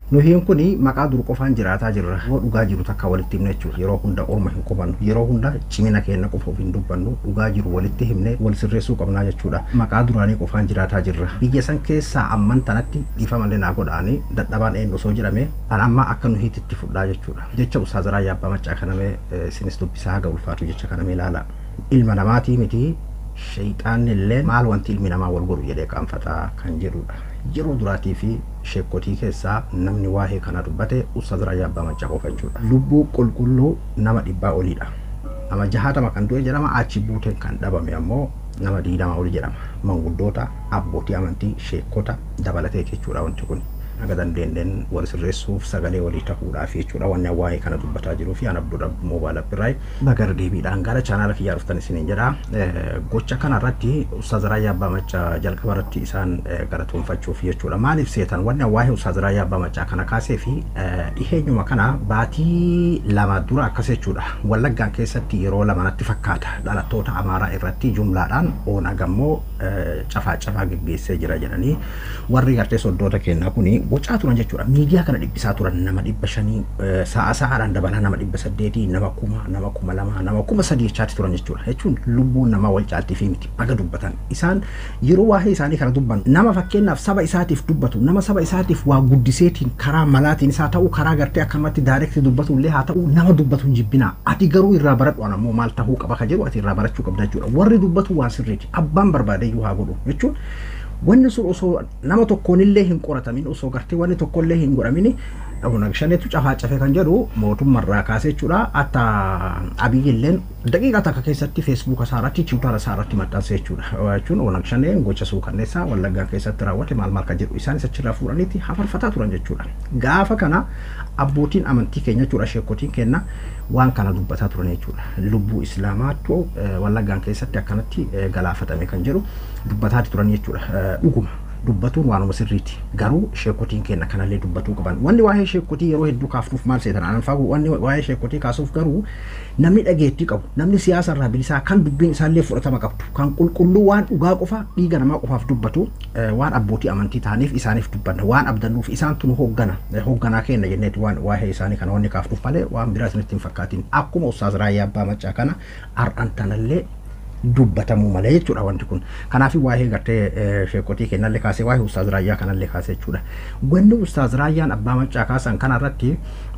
Nuhiin kun maqaa dur qofaan jiraataa jirra. Yoo dhugaa jiru takka walitti himne jechuudha. Yeroo hunda orma hin qubannu. Yeroo hunda cimina keenya qofa of hin dubbannu. Dhugaa jiru walitti himne wal sirreessuu qabnaa jechuudha. Maqaa duraanii qofaan jiraataa jirra. Biyya san keessaa amman tanatti dhiifa malee naa godhaanii dadhabaan eenyu osoo jedhame an amma akka nuhiitti itti fudhaa jechuudha. Jecha Ustaazaraa Yaabbaa Maccaa kanamee sinis dubbisaa haga ulfaatu jecha kanamee ilaala. Ilma namaatii miti shayxaanni illee maal wanti ilmi namaa wal godhu jedhee qaanfataa kan jedhudha. Yeroo duraatii fi sheekotii keessaa namni waa'ee kana dubbate Ustaazaraa Yaabbaa Maccaa qofa jechuudha. Lubbuu qulqulluu nama dhibbaa oliidha. Nama jahatama kan du'e jedhama achi buuteen kan dhabame ammoo nama diidama oli jedhama. Manguddoota, abbootii amantii, sheekota dabalatee jechuudha wanti kun. Aga dandeenyeen wal sirreessuuf sagalee walii ta'uudhaaf jechuudha wanni waa'ee kana dubbataa jiruu fi an abduudha moobaala birraay bagar deebiidhaan gara chaanaala kiyyaa dhuftan isiniin jedha. Gocha kana irratti Ustaazaraa Yaabbaa Maccaa jalqaba irratti isaan galatoonfachuuf jechuudha. Maaliif seetan wanni waa'ee Ustaazaraa Yaabbaa Maccaa kana kaasee fi dhiheenyuma kana baatii lama dura akkas jechuudha. Wallaggaan keessatti yeroo lamanatti fakkaata dhalattoota Amaaraa irratti jumlaadhaan oonag ammoo cafaa cafaa geggeessee jira jedhanii warri gartee soddoota kennaa kuni bocaa turan jechuudha. Miidiyaa kana dhibbisaa turan nama dhibba shanii sa'a sa'aadhaan dabalaa nama dhibba saddeetii nama kuma nama kuma lama nama kuma sadii jechaatti turan jechuudha. Jechuun lubbuun namaa wal caaltii fi miti baga dubbatan. Isaan yeroo waa'ee isaanii kana dubban nama fakkeenyaaf saba isaatiif dubbatu nama saba isaatiif waa guddiseetiin karaa malaatiin isaa ta'uu karaa gartee akkamatti daayirektii dubbatu illee haa ta'u nama dubbatu hin jibbinaa. Ati garuu irraa baradhu ammoo maal ta'uu qaba ka jedhu ati irraa barachuu qabda jechuudha. Warri dubbatu waan sirriiti. Abbaan barbaadeyyuu haa godhu jechuun wanni sun osoo nama tokkoonillee hin qoratamin osoo gartee wanni tokkollee hin godhamin Abuna shaneetu cafaa cafe kan jedhu mootummarraa kaasee jechuudha. Hatta abiyyilleen daqiiqaa takka keessatti feesbuuka isaarratti tiwutaara isaarratti maxxanse jechuudha. Jechuun onag shaneen gocha suukanneessaa wallaggaa keessatti raawwate maal maal kan jedhu isaanis achirraa fuudhaniiti hafarfataa turan jechuudha. Gaafa kana abbootiin amantii keenya jechuudha sheekotiin keenya waan kana dubbataa turan jechuudha. Lubbuu islaamaatu wallaggaan keessatti akkanatti galaafatame kan jedhu dubbataati turan jechuudha. Dhuguma. dubbatuun waanuma sirriiti garuu sheekotiin keenya kanallee dubbatuu qaban wanni waa'ee sheekotii yeroo hedduu kaafnuuf maal seetan anan faagu wanni waa'ee sheekotii kaasuuf garuu namni dhageettii qabu namni siyaasa irraa bilisaa kan dubbiin isaallee fudhatama qabdu kan qulqulluu waan dhugaa qofa dhiiga namaa qofaaf dubbatu waan abbootii amantii ta'aniif isaaniif dubbanna waan abdannuuf isaan tun hooggana hoogganaa keenya jenneeti waan waa'ee isaanii kana wanni kaafnuuf malee waan biraa isinitti hin fakkaatin akkuma ustaaz raayyaa abbaa maccaa kana har'an tanallee dubbatamuu malee jechuudha wanti kun. Kanaaf waa'ee gartee sheekotii kennallee kaasee waa'ee ustaaz raayyaa kanallee kaasee jechuudha. Wanni ustaaz raayyaan abbaa maccaa kaasan kanarratti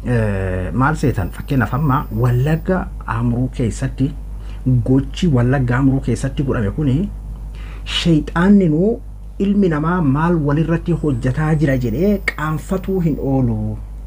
maal seetan fakkeenyaaf amma wallagga amruu keessatti gochi wallagga amruu keessatti godhame kuni shayxaanni nuu ilmi namaa maal walirratti hojjetaa jira jedhee qaanfatuu hin oolu.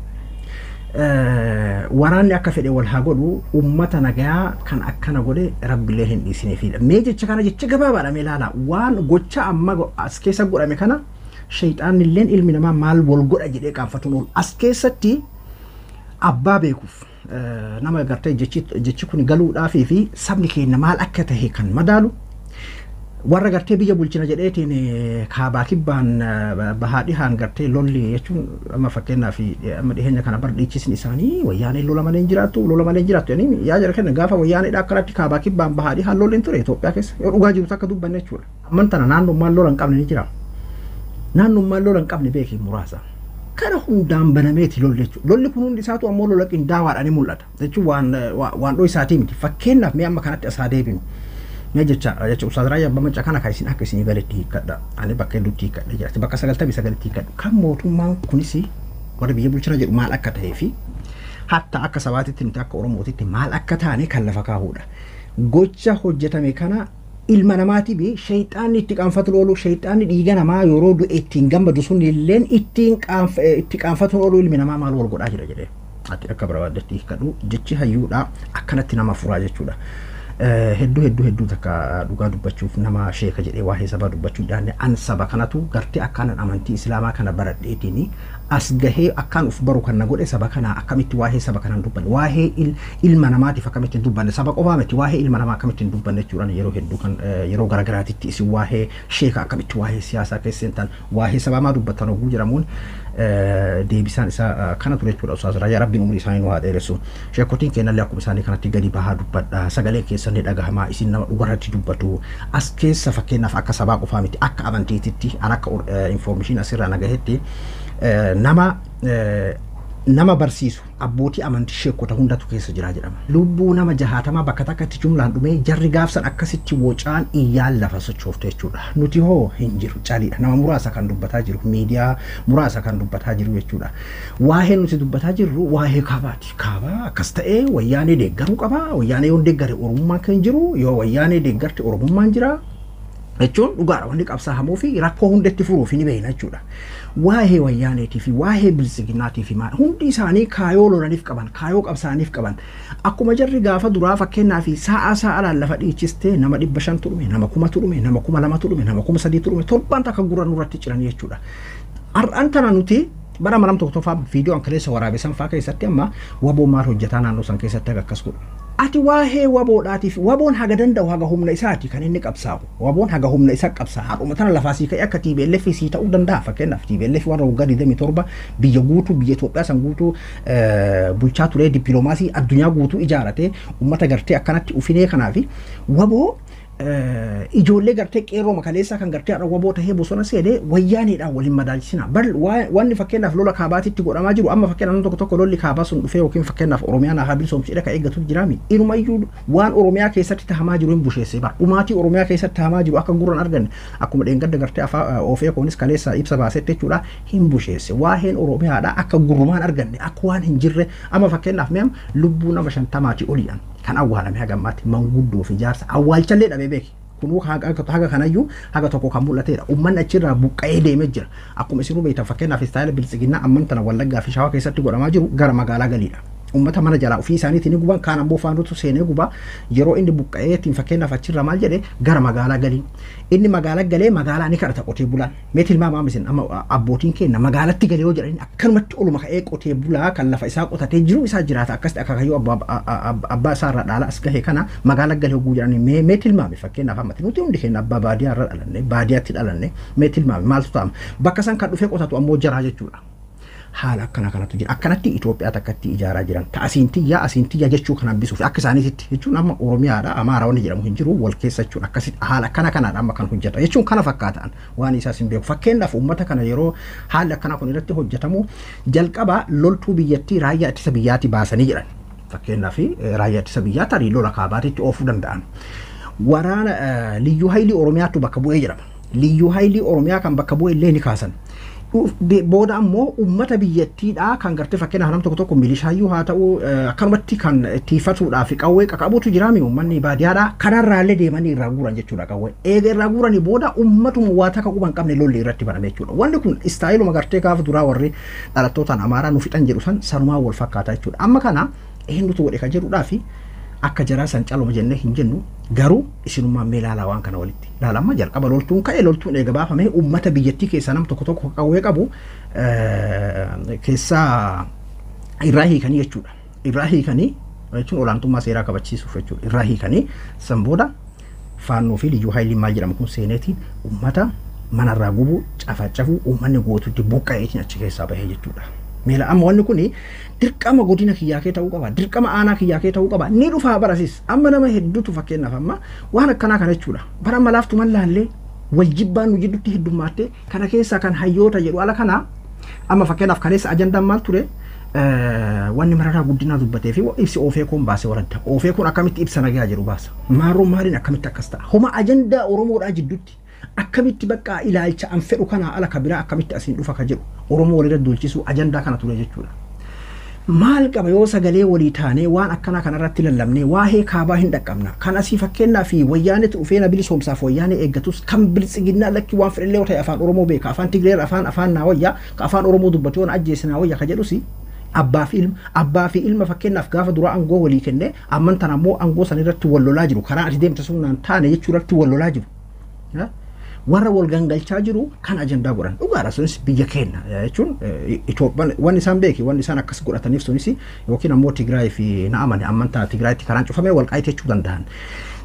waraanni akka fedhe wal haa godhu ummata nagayaa kan akkana godhe rabbilee hin dhiisineefidha. Mee jecha kana jecha gabaabaadha mee ilaala waan gocha amma as keessa godhame kana shayxaanni illeen ilmi namaa maal wal godha jedhee qaanfatuun oolu. As keessatti abbaa beekuuf nama gartee jechi kun galuudhaafii fi sabni keenya maal akka tahe kan madaalu warra gartee biyya bulchina jedheetiin kaabaa kibbaan bahaa dhihaan gartee lolli jechuun amma fakkeenyaaf amma dhiheenya kana bar dhiichisni isaanii wayyaanee lola malee hin jiraattu lola malee hin jiraattu jedhanii yaa jira kenna gaafa wayyaaneedha akkanatti kaabaa kibbaan bahaa dhihaan lolli hin ture Itoophiyaa keessa yoo dhugaa jiru takka dubbanne jechuudha. Amman tana naannummaan lola hin qabne ni jira. Naannummaan lola hin qabne beekii muraasa. Kana hundaan banameeti lolli jechuudha. Lolli kun hundi isaatu ammoo lola qindaawaadhaan ni mul'ata. Jechuun waan waan dhoo isaatii miti. Fakkeenyaaf mee amma kanatti asaa deebinu. Mee jecha jecha Ustaaz Raayyaa Abbaa Maccaa kana kan isin akka isinii galetti hiikkadha. Ani bakka hedduutti hiikkadha jira. Bakka sagaltamii sagalitti hiikkadhu. Kan mootummaan kunis warra biyya bulchina jedhu maal akka ta'ee fi hatta akka sabaatitti nuti akka Oromootitti maal akka taane kan lafa kaa'uudha. Gocha hojjetame kana ilma namaatii fi shayxaanni itti qaanfatu oolu shayxaanni dhiiga namaa yeroo du'e ittiin gammadu sun illeen ittiin itti qaanfatu oolu ilmi namaa maal wal godhaa jira jedhee. Ati akka barbaadetti hiikkadhu jechi hayyuudha akkanatti nama furaa jechuudha. hedduu hedduu hedduu takka dhugaa dubbachuuf nama sheeka jedhee waa'ee sabaa dubbachuu daandee an saba kanatu gartee akkaanan amantii islaamaa kana baradheetiin as gahee akkaan uf baru kan na godhe saba kana akkamitti waa'ee saba kanaan dubbanne waa'ee ilma namaatiif akkamitti dubbanne saba qofaa miti waa'ee ilma namaa akkamitti dubbanne jechuudhaan yeroo hedduu kan yeroo garagaraatitti isin waa'ee sheeka akkamitti waa'ee siyaasaa keessattan waa'ee sabaa maa dubbattan oguu jedhamuun deebisaan isaa kana ture jechuudha ustaas raayyaa rabbiin umurii isaanii nu haa dheeressu sheekotiin keenyallee akkuma isaanii kanatti gadi bahaa dubbadha sagalee keessan ni dhagahamaa isin nama dhugarratti dubbatu as keessa fakkeenyaaf akka sabaa qofaa miti akka amantiititti an akka infoormeeshinii asirraa nagahetti nama nama barsiisu abbootii amantii sheekota hundatu keessa jira jedhama. Lubbuu nama jahaatamaa bakka takkatti jumlaan dhumee jarri gaafsan akkasitti wocaan iyyaan lafa sochoofte jechuudha. Nuti hoo hin jiru caliidha. Nama muraasa kan dubbataa jiru miidiyaa muraasa kan dubbataa jiru jechuudha. Waa'ee nuti dubbataa jirru waa'ee kaabaati. Kaabaa akkas ta'ee wayyaanee deeggaruu qaba. Wayyaanee yoo deeggare oromummaan kan jiru yoo wayyaanee deeggarte oromummaan jira. jechuun dhugaadha wanni qabsaa'amuu fi rakkoo hundatti furuuf ni beekna jechuudha. Waa'ee wayyaaneetii fi waa'ee bilisiginaatii fi maal hundi isaanii kaayoo lolaniif qaban kaayoo qabsaa'aniif qaban akkuma jarri gaafa duraa fakkeenyaa fi sa'a sa'aadhaan lafa dhiichistee nama dhibba shan turume nama kuma turume nama kuma lama turume nama kuma sadii turume torbaan takka gurra nurratti ciran jechuudha. Har'aan tana nuti bara maram tokko tokko viidiyoo ankaleessa waraabesan faa keessatti amma waboo maal hojjetaa naannoo san keessatti akkas godhu. ati waa'ee waboodhaatiif waboon haga danda'u haga humna isaati kan inni qabsaa'u waboon haga humna isa qabsaa haadhuma tana lafaa sii ka'e akka TBLF sii ta'uu danda'a fakkeenyaaf TBLF warra waggaa 27 biyya guutuu biyya Itoophiyaa san guutuu bulchaa ture dippiloomaasii addunyaa guutuu ijaarate uummata gartee akkanatti ufinee kanaafi waboo ijoollee gartee qeerroo makaleessaa kan gartee har'a waboo tahee bosona seenee wayyaaneedhaan waliin madaalchisina. Bar wanni fakkeenyaaf lola kaabaatitti godhamaa jiru amma fakkeenyaaf tokko tokko lolli kaabaa sun dhufee yookiin fakkeenyaaf Oromiyaan haa bilisoomsidha kan eeggatu jiraami. Inumayyuu waan Oromiyaa keessatti tahamaa jiru hin busheesse bara. Dhumaatii Oromiyaa keessatti tahamaa jiru akka gurran arganne akkuma dheengadda gartee afaa ofee koonis kaleessa ibsa baasetti jechuudha hin busheesse. Waa'een Oromiyaadha akka gurrumaan arganne akka waan hin jirre amma fakkeenyaaf meem lubbuu nama shantamaatii oli'an. kan awwaalame haga ammaatti manguddoo fi jaarsa awwaalchallee dhabee beeki. Kunuu haga kanayyuu haga tokko kan mul'atedha. Uummanni achirraa buqqa'ee deemee jira. Akkuma isinuu beektan fakkeenyaaf istaayila bilisiginnaa amman tana wallaggaa fi shawaa keessatti godhamaa jiru gara magaalaa galiidha. Uummata mana jalaa ofii isaaniitiin guban kaan ammoo faanutu seenee guba yeroo inni buqqa'ee ittiin fakkeenyaaf achirra maal jedhe gara magaalaa galii. Inni magaalaa galee magaalaa ni kadhata qotee bulaan. Mee tilmaamaa misin amma abbootiin keenya magaalatti galee yoo jedhani akkanumatti oluma ka'ee qotee bulaa kan lafa isaa qotatee jiru isaa jiraata akkasitti akka kayyoo abbaa isaa irraa dhaala as gahe kana magaalaa galee oguu jedhani mee mee tilmaame fakkeenyaaf ammatti nuti hundi keenya abbaa baadiyaa irra dhalanne baadiyyaatti dhalanne mee tilmaame maaltu ta'ama bakka san kan dhufee qotatu ammoo jaraa jechuudha. haala akkana kanatu jira akkanatti Itoophiyaa takkatti ijaaraa jiran ta asiin tiyyaa asiin tiyyaa jechuu kan hambisuuf akka isaaniitti jechuun amma Oromiyaadha Amaaraa wanni jedhamu hin jiru wal keessa jechuun akkasitti haala akkana kanaadha amma kan hojjeta jechuun kana fakkaatan waan isaas hin beeku fakkeenyaaf uummata kana yeroo haalli akkana kun irratti hojjetamu jalqaba loltuu biyyattii raayyaa ittisa biyyaatti baasanii jedhan fakkeenyaaf raayyaa ittisa biyyaa tarii lola kaabaatitti oofuu danda'an waraana liyyuu haayilii Oromiyaattu bakka bu'ee jedhama liyyuu haayilii Oromiyaa kan bakka bu'e illee ni kaasan booda ammoo ummata biyyattiidha kan gartee fakkeenyaaf nam tokko tokko milishaayyuu haa ta'u akkanumatti kan tiifatuudhaa fi qawwee qaqabuutu jiraami uummanni baadiyyaadha kanarraallee deemanii irraa guuran jechuudha qawwee eega irraa guuranii booda ummatuma waa takka quban qabne lolli irratti baname jechuudha wanni kun istaayiluma gartee gaafa duraa warri dhalattootaan amaaraa nu fixan jedhu san sanumaa wal fakkaata jechuudha amma kana eenyutu godhe kan jedhuudhaa fi akka jaraa san caluma jennee hin jennu garuu isinummaan mee ilaalaa waan kana walitti ilaalamma jalqaba loltuun ka'e loltuun eega baafamee uummata biyyattii keessaa nam tokko tokko qawwee qabu keessaa irraa hiikanii jechuudha irraa hiikanii jechuun olaantummaa seeraa kabachiisuuf jechuudha irraa hiikanii san booda faannoo fi liyyuu haayiliin maal jedhamu kun seeneetiin uummata manarraa gubuu cafacafuu uummanni gootutti buqqa'eetiin achi keessaa bahee jechuudha. Meela amma wanni kun dirqama godina kiyyaa kee ta'uu qaba dirqama aanaa kiyyaa kee ta'uu qaba ni dhufaa barasis amma nama hedduutu fakkeenyaaf amma waan akkanaa kana jechuudha bara malaaftu mallaallee wal jibbaan nu jidduutti heddummaattee kana keessaa kan hayyoota jedhu ala kana amma fakkeenyaaf kaleessa ajandaan maal ture wanni mararaa guddinaa dubbatee fi ibsi oofee kun baasee waladda oofee kun akkamitti ibsa nagaa jedhu baasa maarroo maaliin akkamitti akkas ta'a homa ajandaa oromoodhaa jidduutti akkamitti bakka ilaalcha an fedhu kana ala kabiraa akkamitti asiin dhufa ka jedhu oromoo walirra dulchisuu ajandaa kana ture jechuudha. Maal qaba yoo sagalee walii taanee waan akkanaa kanarratti lallabnee waa'ee kaabaa hin dhaqqabna. Kan asii fakkeenyaa fi wayyaanetu dhufeena bilisoomsaaf wayyaanee eeggatus kan biltsiginnaa lakki waan fedhallee yoo ta'e afaan Oromoo beeka afaan Tigreer afaan afaan naa wayyaa ka afaan Oromoo dubbatu yoo ajjeesinaa wayyaa ka jedhusi abbaa fi ilma abbaa fi ilma fakkeenyaaf gaafa duraa aangoo walii kennee amman tan ammoo aangoo san irratti wal lolaa jiru karaa ati deemte sunnaan taane jechuu irratti wal lolaa jiru. warra wal gangalchaa jiru kan ajandaa godhan dhugaadha sunis biyya keenya jechuun Itoophiyaan wanni isaan beeki wanni isaan akkas godhataniif sunis yookiin ammoo Tigraay fi na amane amantaa Tigraayitti karaan cufamee wal qaayite jechuu danda'an.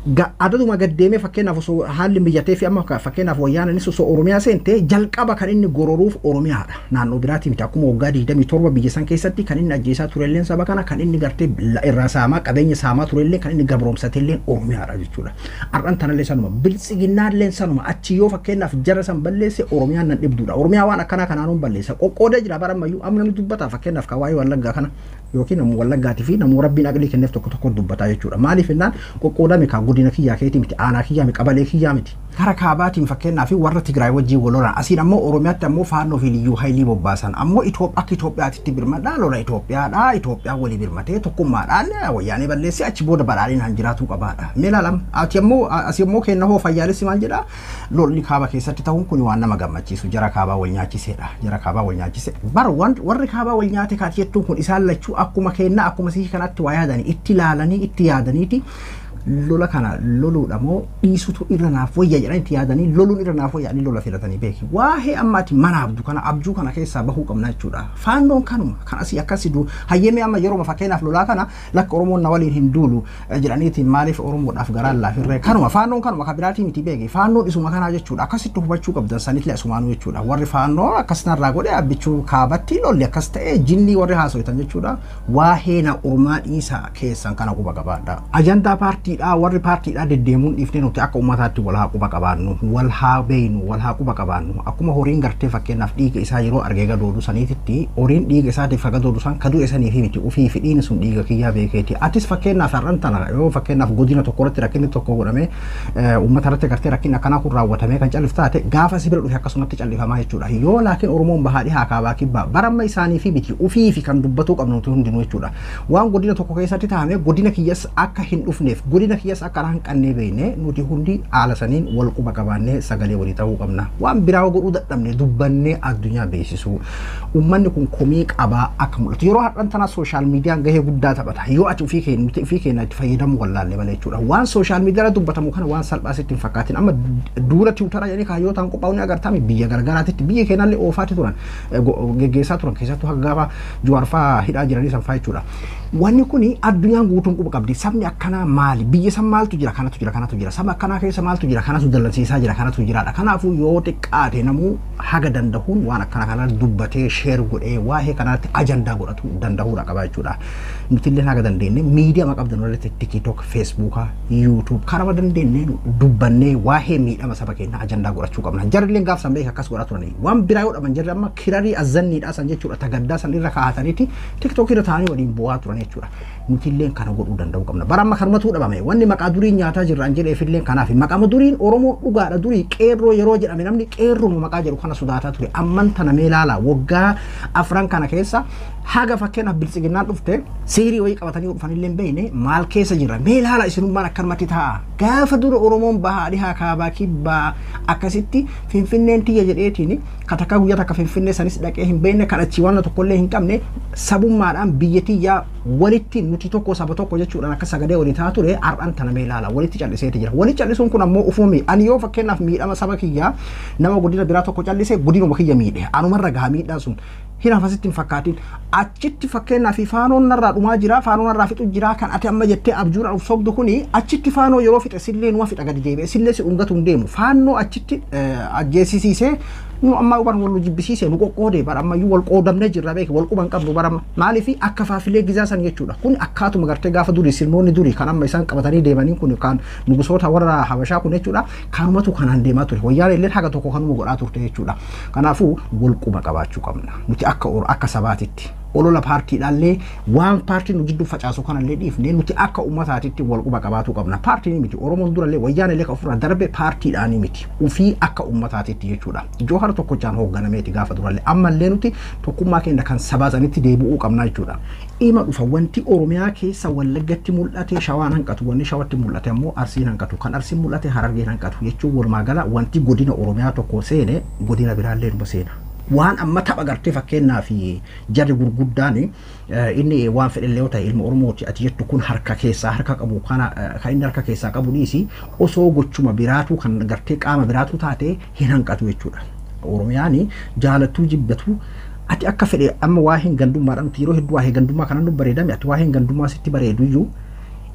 adaduma gaddeemee fakkeenyaaf osoo haalli miyyatee fi amma fakkeenyaaf wayyaananis osoo Oromiyaa seente jalqaba kan inni gororuuf Oromiyaadha. Naannoo biraati miti akkuma waggaa 27 biyya san keessatti kan inni ajjeesaa turelleen saba kana kan inni gartee irraa saamaa qabeenya saamaa turellee kan inni gabroomsatelleen Oromiyaadha jechuudha. Har'an tanallee sanuma biltsiginnaallee sanuma achi yoo fakkeenyaaf jara san balleesse Oromiyaan nan dhibduudha. Oromiyaa waan akkanaa kanaanuun balleessa. Qoqqoodee jira bara ammayyuu amma namni dubbata fakkeenyaaf kan waa'ee wallaggaa kana yookiin namu wallaggaatii fi namu rabbiin aqlii kenneef tokko tokko dubbataa jechuudha. Maaliif jennaan qoqqoodame kan godina kiyyaa keetii miti aanaa kiyyaa miti qabalee kiyyaa miti. Kara kaabaatiin fakkeenyaaf warra Tigraay wajjin wal lolan asiin ammoo Oromiyaatti ammoo faannoo fi liyyuu haayilii bobbaasan ammoo akka Itoophiyaatti birmadhaa lola Itoophiyaadha Itoophiyaa walii birmatee tokkummaadhaan wayyaanee balleessee achi booda badhaadhiin han jiraatu qabaadha. Mee ilaalam ati ammoo asi ammoo kenna hoo fayyaalessi maal jedhaa lolli kaaba keessatti ta'uun kun waan nama gammachiisu jara kaabaa wal nyaachiseedha jara kaabaa wal nyaachise bara warri kaabaa wal nyaate kaati jettuun kun isaan lachuu akkuma kenna akkuma sii kanatti waa yaadanii itti ilaalanii itti yaadaniiti lola kana loluudha moo dhiisutu irra naaf wayya jedhanii itti yaadanii loluun irra naaf wayya lola filatanii beeki waa'ee ammaati mana abduu kana abjuu kana keessaa bahuu qabna jechuudha faannoon kanuma kan asii akkasii duu hayyemee amma yeroo fakkeenyaaf lolaa kana lakka oromoon na waliin hin duulu jedhaniitiin maaliif oromoodhaaf garaan laafirree kanuma faannoon kanuma kan biraatii miti beeki faannoon isuma kanaa jechuudha akkasitti hubachuu qabdan sanitlee asumaanuu jechuudha warri faannoo akkasitarraa godhe abbichuu kaabatti lolli akkas ta'e jinnii warri haasoitan jechuudha waa'ee na ormaa dhiisaa keessan kana quba qabaadha ajandaa paartii paartiidhaa warri paartiidhaa deddeemuun dhiifnee nuti akka uummataatti wal haa quba qabaannu wal haa beeynu wal haa quba qabaannu akkuma horiin gartee fakkeenyaaf dhiiga isaa yeroo argee gadoodu saniititti horiin dhiiga isaatiif gadoodu san kaduu isanii fi miti ufii fi dhiini sun dhiiga kiyyaa beekeeti atis fakkeenyaaf har'an tana yoo fakkeenyaaf godina tokko irratti rakkinni tokko godhame uummata irratti gartee rakkinni akkanaa kun raawwatamee kan callif taate gaafa si bira dhufe akkasumatti callifamaa jechuudha yoo laakiin oromoon bahaadhi haa kaabaa kibbaa baramma isaanii fi miti ufii fi kan dubbatuu qabnu nuti hundinuu jechuudha waan godina tokko keessatti taa'ame godina kiyyas akka hin dhufneef godina godina kiyyas akka hin qannee beekne nuti hundi haala saniin wal quba qabaannee sagalee walii ta'uu qabna waan biraa godhuu dadhabne dubbannee addunyaa beeksisu uummanni kun komii qabaa akka mul'atu yeroo har'an tana sooshaal miidiyaan gahee guddaa taphata yoo ati ofii keenya nuti ofii keenya itti fayyadamuu wallaalle malee jechuudha waan sooshaal miidiyaa dubbatamu kana waan salphaa sitti hin fakkaatin amma duula tiwutara jedhanii kaayyootaan qophaa'uun agartame biyya gargaraatitti biyya keenyallee oofaati turan geggeessaa turan keessattuu hanga gaafa juwaarfaa hidhaa jiranii sanfaa jechuudha. Wanni kun addunyaan guutuun quba qabdi sabni akkanaa maali biyya san maaltu jira kanatu jira kanatu jira saba akkanaa keessa maaltu jira kanatu dallansiisaa jira kanatu jiraadha kanaafuu yoo xiqqaate namuu haga dandahuun waan akkana kana dubbatee sheer godhee waa'ee kanaatti ajandaa godhatu dandahuudha qaba jechuudha. Nutillee haga dandeenye miidiyaa qabdan irratti tiktok feesbuukaa yuutuub kanama dandeenye dubbannee waa'ee miidhama saba keenya ajandaa godhachuu qabna jarrileen gaaf san beeka akkas godhaa turanii waan biraa yoo dhaban jarri amma kirarii azanniidhaa san jechuudha tagaddaa san irra kaa'ataniiti tiktok irra taa'anii waliin bu'aa turan jechuudha. Nutilleen kana godhuu danda'uu qabna. Bara amma kanumatu dhabame wanni maqaa durii nyaataa jirraan jedheefillee kanaaf maqama duriin Oromoo dhugaadha durii qeerroo yeroo jedhame namni qeerroo maqaa jedhu kana sodaataa ture amman tana mee ilaala waggaa afran kana keessa haga fakkeenyaaf biltsiginnaan dhufte seerii wayii qabatanii dhufanillee hin beekne maal keessa jira mee ilaala isinummaan akkanumatti ta'a gaafa dura Oromoon bahaa dhihaa kaabaa kibbaa akkasitti finfinneen tiyya jedheetiin katakkaa guyyaa takka finfinnee sanis dhaqee hin beekne kadhachii waan tokkollee hin qabne sabummaadhaan biyya tiyyaa walitti nuti tokko saba tokko jechuudhaan akka sagalee walii taa ture har'an tana mee ilaala walitti calliseeti jira walitti callisuun kun ammoo ufumi ani yoo fakkeenyaaf miidhama saba kiyyaa nama godina biraa tokko callise godinuma kiyya miidhe anumarra gahaa miidhaa sun hin hafasitti hin fakkaatin achitti fakkeenyaaf faanoon narraa dhumaa jira faanoon narraa fixu jira kan ati amma jettee abjuudhaan uf sobdu kuni achitti faanoo yeroo fixe sillee numa fixa gadi deebi'e sillee si dhungatu hin deemu faanoo achitti ajjeesisiisee nu amma uban wal jibbisiise nu qoqqoode bara ammayyuu wal qoodamnee jirra beeki wal quban qabnu bara maaliif akka faafilee gizaa san jechuudha kun akkaatuma gartee gaafa durii sirnoonni durii kan amma isaan qabatanii deemanii kun kan nugusoota warra habashaa kun jechuudha kanumatu kanaan deemaa ture wayyaan illee haga tokko kanuma godhaa turte jechuudha kanaafuu wal quba qabaachuu qabna nuti akka akka sabaatitti olola paartiidhaallee waan paartiin nu gidduu facaasu kanallee dhiifnee nuti akka uummataatitti wal quba qabaachuu qabna paartiin miti oromoon durallee wayyaan illee kan ofirraa darbe paartiidhaanii miti ufii akka uummataatitti jechuudha joohara tokkochaan hoogganameeti gaafa durallee ammallee nuti tokkummaa keenya kan sabaasanitti deebi'uu qabna jechuudha. Ima dhufa wanti oromiyaa keessa wallaggatti mul'ate shawaan hanqatu wanni shawatti mul'ate ammoo arsiin hanqatu kan arsiin mul'ate harargeen hanqatu jechuun walumaa gala wanti godina oromiyaa tokko seene godina biraallee numa seena. waan amma tapha gartee fakkeenyaa fi jarri gurguddaan inni waan fedhellee yoo ta'e ilma oromooti ati jettu kun harka keessaa harka qabu kana kan inni harka keessaa qabu dhiisi osoo gochuma biraatu kan gartee qaama biraatu taate hin hanqatu jechuudha. Oromiyaan jaalattuu jibbatu ati akka fedhe amma waa hin gandummaadhaan yeroo hedduu waa hin gandummaa kanan nu bareedame ati waa hin gandummaa sitti bareedu iyyuu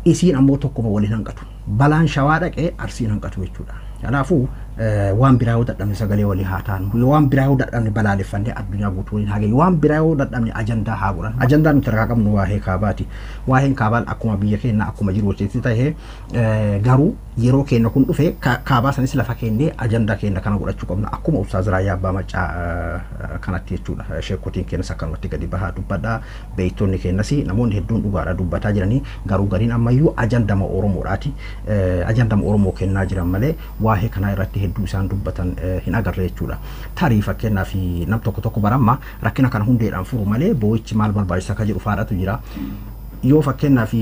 isiin ammoo tokkuma waliin hanqatu balaan shawaa dhaqee arsiin hanqatu jechuudha kanaafuu waan biraa yoo dadhabne sagalee walii haa taanu waan biraa yoo dadhabne balaaleffannee addunyaa guutuu waliin haa geenyu waan biraa yoo dadhabne ajandaa haa godhan ajandaa nuti harkaa qabnu waa'ee kaabaati waa'een kaabaan akkuma biyya keenya akkuma jiru hojjetti ta'ee garuu yeroo keenya kun dhufe kaabaa sanis lafa keennee ajandaa keenya kana godhachuu qabna akkuma Ustaaz Raayyaa Abbaa Maccaa kanatti jechuudha sheekotiin keenyas akkanumatti gadi bahaa dubbadhaa beeytoonni keenyas namoonni hedduun dhugaadha dubbataa jiranii garuu gariin ammayyuu ajandama Oromoodhaati ajandama Oromoo kennaa jiran malee waa'ee kanaa irratti hedduu isaan dubbatan hin agarre jechuudha. Tarii fakkeenyaaf nam tokko tokko baramma rakkina kana hundeedhaan furu malee boo'ichi maal barbaachisa akka jedhu faadhatu jira. Yoo fakkeenyaaf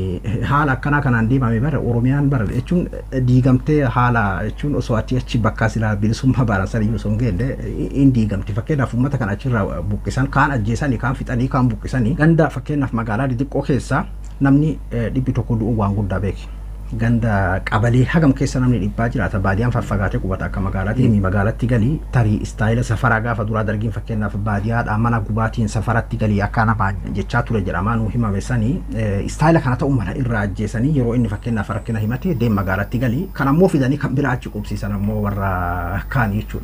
haala akkanaa kanaan deemame bara Oromiyaan bara jechuun diigamtee haala jechuun osoo achi achi bakka silaa bilisummaa baaran sana iyyuu osoo hin geenne hin diigamti. Fakkeenyaaf uummata kana achirraa buqqisan kaan ajjeesanii kaan fixanii kaan buqqisanii ganda fakkeenyaaf magaalaa xixiqqoo keessa namni dhibbi tokko du'u waan guddaa beeki. ganda qabalee hagam keessa namni dhibbaa jiraata baadiyaan faffagaatee qubata akka magaalaatti himi magaalatti galii tarii istaayila safaraa gaafa duraa dargiin fakkeenyaaf baadiyaadhaa mana gubaatiin safaratti galii akka nama jechaa ture jedhamaa nuu himame sanii istaayila kana ta'u mala irraa ajjeesanii yeroo inni fakkeenyaaf rakkina himate deem magaalatti galii kan ammoo fidanii kan biraa achi qubsiisan ammoo warra kaan jechuudha.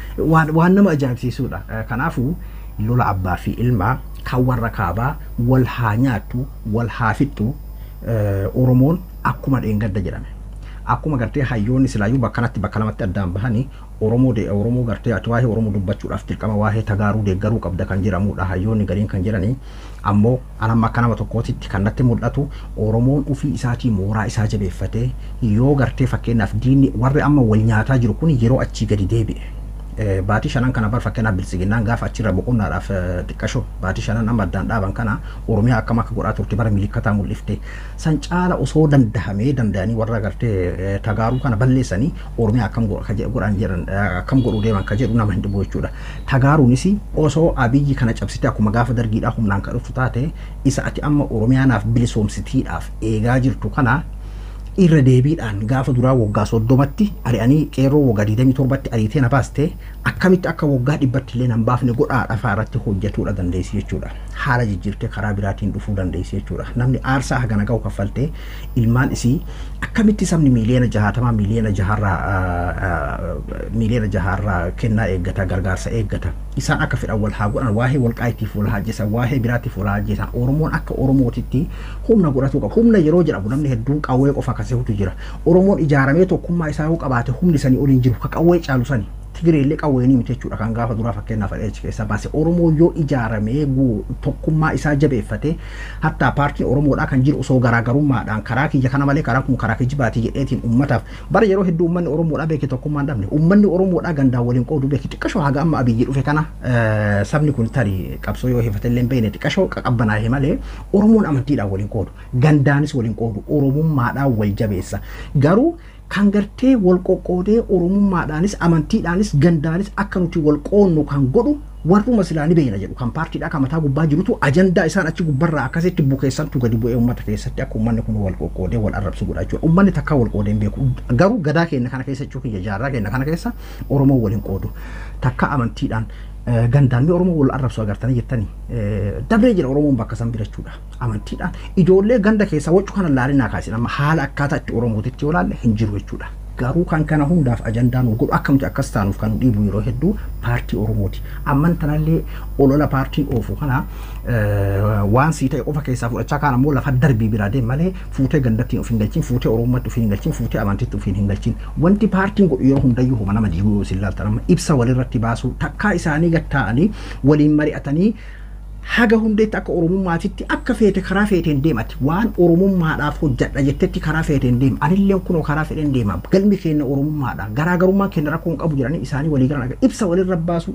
Waan nama ajaa'ibsiisudha. Kanaafuu lola abbaa fi ilmaa kan warra kaabaa wal haa nyaattu wal haa fixxu Oromoon akkuma dheengadda jedhame. Akkuma gartee hayyoonni silaayyuu bakka kanatti bakka lamatti addaan bahanii Oromoo de Oromoo gartee ati waa'ee Oromoo dubbachuudhaaf dirqama waa'ee tagaaruu deeggaruu qabda kan jedhamudha hayyoonni gariin kan jedhanii ammoo anamma akka nama tokkootitti kan natti mul'atu Oromoon ofii isaatii mooraa isaa jabeeffatee yoo gartee fakkeenyaaf diinni warri amma wal nyaataa jiru kun yeroo achii gadi deebi'e. baatii shanan kana bar fakkeenyaaf bilisiginnaan gaafa achirra boqonnaadhaaf xiqqasho baatii shanan amma addaan dhaaban kana oromiyaa akkam akka godhaa turte bara milikkataa mul'ifte san caala osoo dandahamee danda'anii warra gartee tagaaruu kana balleessanii oromiyaa akkam godhan jedhan akkam godhuu deeman ka jedhu nama hin dhibu jechuudha. Tagaaruunis osoo abiyyi kana cabsite akkuma gaafa dargiidhaa humnaan ka dhuftu taate isa ati amma oromiyaanaaf bilisoomsitiidhaaf eegaa jirtu kana irra deebiidhaan gaafa duraa waggaa soddomatti ari'anii qeerroo waggaa digdamii torbatti ariitee na baaste akkamitti akka waggaa dhibbatti illee nan baafne godhaa dhafaa irratti hojjetuudha dandeessi jechuudha. Haala jijjiirtee karaa biraatiin dhufuu dandeessi jechuudha. Namni aarsaa hagana ga'u kaffaltee ilmaan isii akkamitti sabni miiliyoona jahaatamaa miiliyoona jaharraa miiliyoona jaharraa kennaa eeggata gargaarsa eeggata. Isaan akka fedhan wal haa godhan waa'ee wal qaayitiif wal hajjesan waa'ee biraatiif wal hajjesan Oromoon akka Oromootitti humna godhatu qaba. Humna yeroo jedhamu namni hedduun qawwee qofa akkasiitu jira. Oromoon ijaaramee tokkummaa isaa yoo qabaate humni sanii oliin jiru ka qawwee caalu sani. Tigireellee qawweenii miti jechuudha kan gaafa duraa fakkeenyaaf achi keessa baase Oromoo yoo ijaaramee tokkummaa isaa jabeeffate hattaa paartiin Oromoodhaa kan jiru osoo garaagarummaadhaan karaa kiyya kana malee karaa kun karaa kijibaatii jedheetiin uummataaf bara yeroo hedduu uummanni Oromoodhaa beeke tokkummaa hin dhabne uummanni Oromoodhaa gandaan waliin qoodu beeke xiqqashoo haga amma abiyyi dhufe kana sabni kun tarii qabsoo yoo hifatee hin beekne xiqqashoo qaqqabbanaa'e malee Oromoon amantiidhaan waliin qoodu gandaanis waliin qoodu Oromummaadhaan wal jabeessa garuu kan gartee wal qoqqoodee oromummaadhaanis amantiidhaanis gandaanis akka nuti wal qoonnu kan godhu warruma silaa ni beekna jedhu kan paartiidhaa kan mataa gubbaa jirutu ajandaa isaan achi gubbarraa akkasitti bukeessantu gadi bu'ee uummata keessatti akka uummanni kun wal qoqqoodee wal arrabsu godha jechuudha. Uummanni takka wal qoodee hin beeku. Garuu gadaa keenya kana keessa jechuun kiyya jaarraa keenya kana keessa Oromoo waliin qoodu. Takka amantiidhaan gandaan mee Oromoo wal arrabsu agartanii jettanii dabree jira Oromoon bakka san bira jechuudha. Amantiidhaan ijoollee ganda keessaa waccu kana laalinaa kaasin amma haala akkaataa itti Oromootitti yoo laalle hin jiru jechuudha. garuu kan kana hundaaf ajandaan nu godhu akkamti akkas taanuuf kan dhiibu yeroo hedduu paartii Oromooti. Amman tanallee olola paartiin oofu kana waan sii ta'e qofa keessaa fudhachaa kaan ammoo lafa darbii biraa deem malee fuutee gandattiin of hin galchin fuutee Oromummaatti of hin galchin fuutee amantiitti of hin galchin wanti paartiin godhu yeroo hundayyuu homa nama diiguu yoo isin laaltan amma ibsa walirratti baasuu takkaa isaanii gatta'anii waliin mari'atanii haga hundeetti akka oromummaatitti akka feete karaa feeteen deemati waan oromummaadhaaf hojjadha jettetti karaa feeteen deema anilleen kunoo karaa fedhen deema galmi keenya oromummaadha garaagarummaan keenya rakkoo hin qabu jedhanii isaanii walii galan ibsa walirra baasu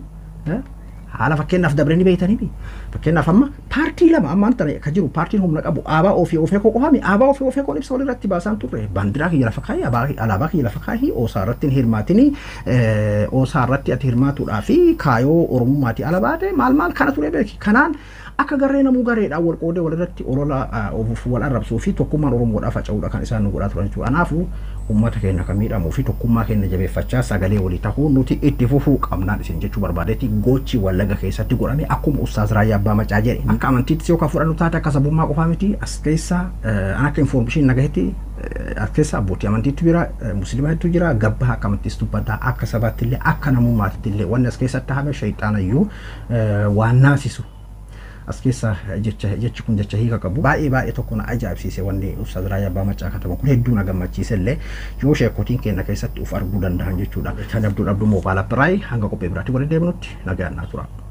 haala fakkeenyaaf dabree ni beeytanii fakkeenyaaf amma paartii lama ammaan tana ka jiru paartiin humna qabu aabaa ofii ofee koo qofami aabaa ofii ofee koon ibsa walirratti baasaan turre baandiraa kiyya lafa kaayii alaabaa kiyya lafa kaayii oosaa irratti hin hirmaatini oosaa irratti ati hirmaatuudhaa fi kaayoo oromummaati ala baate maal maal kana ture beeki kanaan akka garee namuu gareedhaan wal qoodee walirratti olola ofuuf wal arrabsuu fi tokkummaan oromoodhaaf faca'uudha kan isaan nu godhaa turan jechuudha. Kanaafuu uummata keenya kan miidhamuu fi tokkummaa keenya jabeeffachaa sagalee walii tahuu nuti itti fufuu qabnaan isin jechuu barbaadeeti gochi wallaga keessatti godhame akkuma ustaaz Raayyaa Abbaa Macaa jedhe akka amantiitti yoo kan fudhannu taate akka sabummaa qofaa miti as keessa an akka infoormeeshinii nagahetti as keessa abbootii amantiitu jira musliimaatu jira gabbaa akka amantiis dubbataa akka sabaatti illee akka namummaatti illee wanni as keessatti hame shayxaana iyyuu waan naasisu as keessa jecha jechi kun jecha hiika qabu baay'ee baay'ee tokko na ajaa'ibsiise wanni Ustaaz Raayyaa Abbaa Macaa kataban kun hedduu na gammachiise illee yoo sheekotiin keenya keessatti uf arguu danda'an jechuudha. Kan abduu dhabduu moobaala biraay hanga qophii biraatti waliin deemnutti nagaan naa tura.